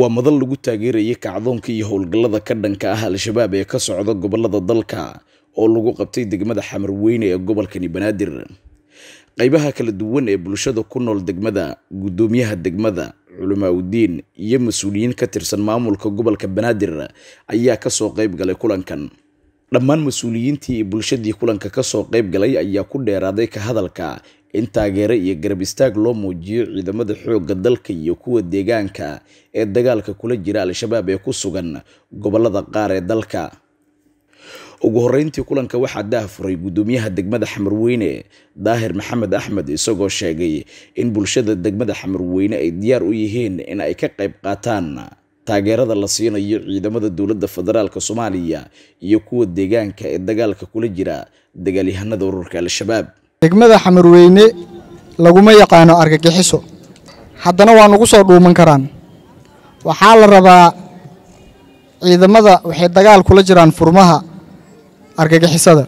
waa madal lagu taageerayay kacdoonka iyo howlgallada ka dhanka ah al-shabaab ee ka socda gobolada dalka oo lagu qabtay degmada xamarweyne ee gobolkani banaadir qaybaha kala duwan ee bulshada ku nool degmada guddoomiyaha degmada culamaa udiin iyo mas-uuliyiin ka tirsan maamulka gobolka banaadir ayaa kasoo qayb galay kulankan dhammaan mas-uuliyiintii iyo bulshadii kulanka kasoo qayb galay ayaa ku dheeraaday ka hadalka in taageero iyo garab istaag loo muujiyo ciidamada xoogga dalka iyo kuwa deegaanka ee dagaalka kula jira al-shabaab ee ku sugan gobolada qaar ee dalka ugu horeyntii kulanka waxaa daahfuray guddoomiyaha degmada xamarweyne daahir maxamed axmed isagoo sheegay in bulshada degmada xamarweyne ay diyaar u yihiin in ay ka qayb qaataan taageerada la siinayo ciidamada dowladda federaalk soomaaliya iyo kuwa deegaanka ee dagaalka kula jira dagaalyahanada ururka al-shabaab degmada xamarweyne laguma yaqaano argagixiso haddana waa nagu soo dhuuman karaan waxaa la rabaa ciidamada waxay dagaal kula jiraan furmaha argagixisada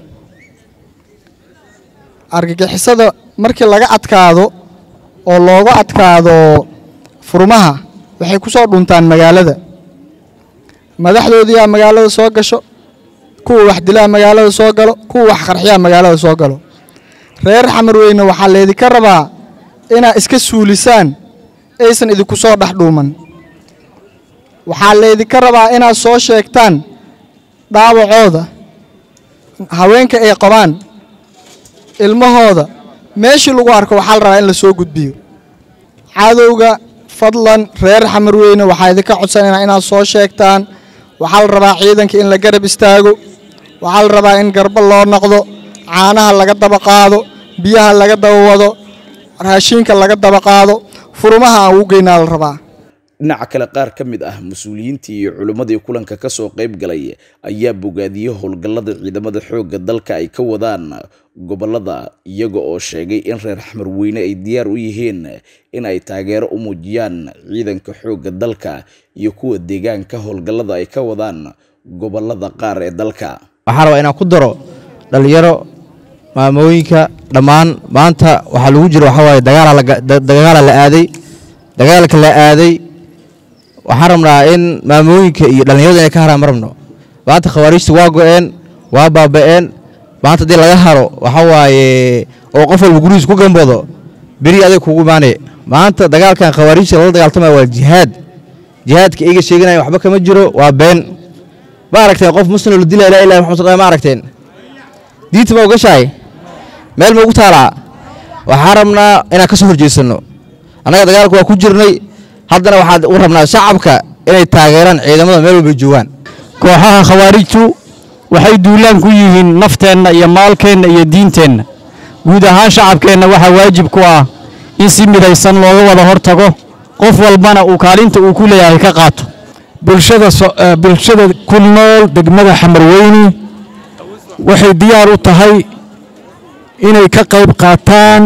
argagixisada markii laga adkaado oo looga adkaado furmaha waxay ku soo dhuntaan magaalada madaxdoodiyaa magaalada soo gasho kuwa wax dilaa magaalada soo galo kuwa wax qarxiyaa magaalada soo galo reer xamarweyne waxaa laydinka rabaa inaad iska suulisaan aysan idinku soo dhex dhuuman waxaa laydinka rabaa inaad soo sheegtaan dhaawacooda haweenka ay qabaan ilmahooda meeshii lagu arko waxaa la rabaa in la soo gudbiyo cadowga fadlan reer xamarweyne waxaa idinka codsanayna inaad soo sheegtaan waxaa la rabaa ciidanka in la garab istaago waxaa la rabaa in garba loo noqdo caanaha laga daba qaado biyaha laga daba wado raashiinka laga daba qaado furmaha aan ugu geynaa la rabaa dhinaca kale qaar ka mid ah mas-uuliyiintii iyo culimmadii kulanka kasoo qayb galay ayaa bogaadiyey howlgallada ciidamada xoogga dalka ay ka wadaan gobolada iyaga oo sheegay in reer xamarweyne ay diyaar u yihiin in ay taageero u muujiyaan ciidanka xoogga dalka iyo kuwa deegaanka howlgallada ay ka wadaan gobolada qaar ee dalka waxaa rabaa inaan ku daro dhallinyaro maamooyinka dhammaan maanta waxaa lagu jiro waxaa waaye dagaala la aaday dagaalka la aaday waxaan rabnaa in maamooyinka iyo dhallinyaradu inay ka haraan ma rabno maanta khawaariijta waa go'een waa baaba'een maanta haddii laga haro waxaa waaye oo qof walba gurigiis ku gambado beri adag kugu imaanay maanta dagaalkan khawaariijta lala dagaaltamaya waa jihaad jihaadka iga sheeganaya waxba kama jiro waa been ma aragteen qof muslim la dilaya laa ilaha maxamud ma aragteen diinta ma ogashahay meel ma ugu taalaa waxaan rabnaa inaan ka soo horjeesanno annaga dagaalka waa ku jirnay haddana waxaan u rabnaa shacabka inay taageeraan ciidamada meel walbay joogaan kooxaha khawaarijtu waxay duulaan ku yihiin nafteenna iyo maalkeenna iyo diinteenna guud ahaan shacabkeenna waxaa waajib ku ah in si midaysan looga wada hortago qof walbana uu kaalinta uu ku leeyahay ka qaato bulshada ku nool degmada xamarweyne waxay diyaar u tahay inay ka qayb qaataan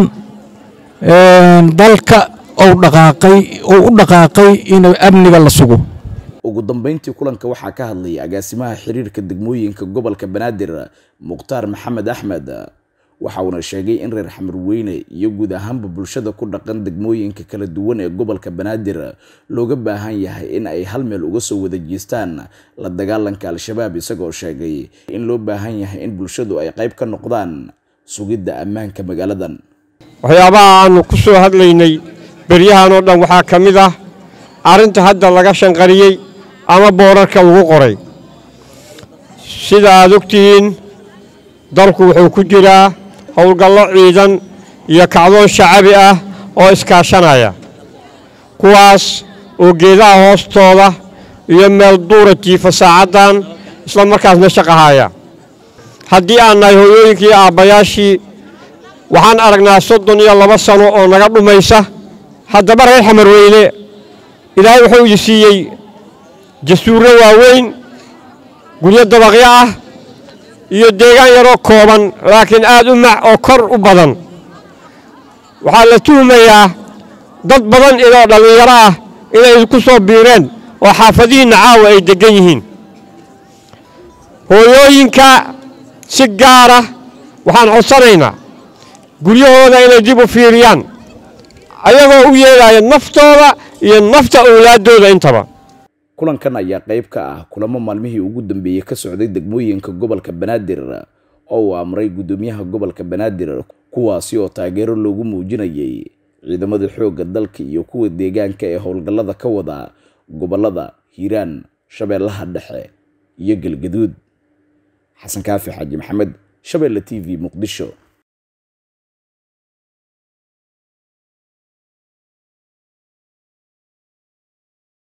dalka ou dhaqaaqay ou u dhaqaaqay in amniga la sugo ugu dambeyntii kulanka waxaa ka hadlayay agaasimaha xiriirka degmooyinka gobolka banaadir mukhtaar maxamed axmed waxa uuna sheegay in reer xamarweyne iyo guud ahaanba bulshada ku dhaqan degmooyinka kala duwan ee gobolka banaadir looga baahan yahay in ay hal meel uga soo wada jeestaan la dagaalanka al-shabaab isagoo sheegay in loo baahan yahay in bulshadu ay qayb ka noqdaan sugidda ammaanka magaaladan waxyaabaha aannu ku soo hadlaynay beryahan oo dhan waxaa ka mid ah arrinta hadda laga shanqariyey ama boorarka lagu qoray sida aad ogtihiin dalku wuxuu ku jiraa howlgallo ciidan iyo kacdoon shacabi ah oo iskaashanaya kuwaas oo geedaha hoostooda iyo meel duura jiifa saacaddan isla markaasna shaqahaya haddii aan nahay hooyooyinkii iyo aabbayaashii waxaan aragnaa soddon iyo laba sano oo naga dhumaysa haddaba reer xamarweyne ilaahay wuxuu idi siiyey jasuurro waaweyn guryo dabaqyo ah iyo deegaan yaroo kooban laakiin aad u mac oo kor u badan waxaa la tuhmayaa dad badan idoo dhallinyaro ah inay idinku soo biireen oo xaafadihiinna caawa ay deggan yihiin hooyooyinka si gaara waxaan codsanaynaa guryahooda inay dib u fiiriyaan ayagoo u yeedhaya naftooda iyo nafta owlaaddooda intaba kulankan ayaa qayb ka ah kulamo maalmihii ugu dambeeyey ka socday degmooyinka gobolka banaadir oo uu amray guddoomiyaha gobolka banaadir kuwaasi oo taageero loogu muujinayay ciidamada xoogga dalka iyo kuwa deegaanka ee howlgallada ka wada gobolada hiiraan shabeellaha dhexe iyo galgaduud xasan kaafi xaaji maxamed shabeelle t v muqdisho